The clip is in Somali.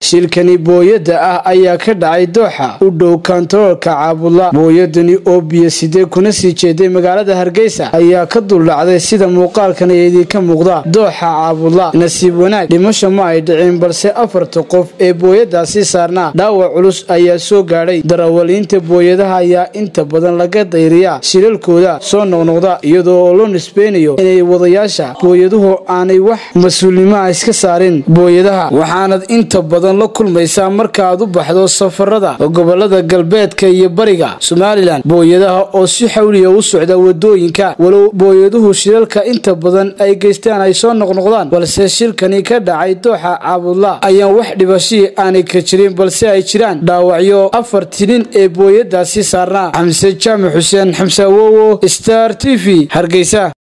shilkani booyadda ah ayaa ka dhacay dooxa u dhow kantaroolka caabudla booyadani oo biyo sidee kuna sii jeeday magaalada hargeysa ayaa ka duldhacday sida muuqaalkan idinka muuqda dooxa caabudla nasiib wanaag dhimasho ma ay dhicin balse afarta qof ee booyadaasi saarnaa dhaawac culus ayaa soo gaadhay darawaliinta booyadaha ayaa inta badan laga dayriyaa shilalkooda soo noqnoqda iyadoo oo loo nisbeynayo inay wadayaasha booyaduhu aanay wax mas-uulnimaha iska saarin booyadaha waxaanad inta badan la kulmaysaa markaaad u baxdo safarada gobolada galbeedka iyo bariga somalilan booyadaha oo si xawliya u socda wadooyinka walow booyaduhu shilalka inta badan ay geystaan ay soo noqnoqdaan balse shilkani ka dhacay dooxa caabudla ayaan wax dhibashii aanay ka jirin balse ay jiraan dhaawacyo afar tilin ee booyadaasi saarnaa xamse jaamac xuseen xamse awowo star t v hargeysa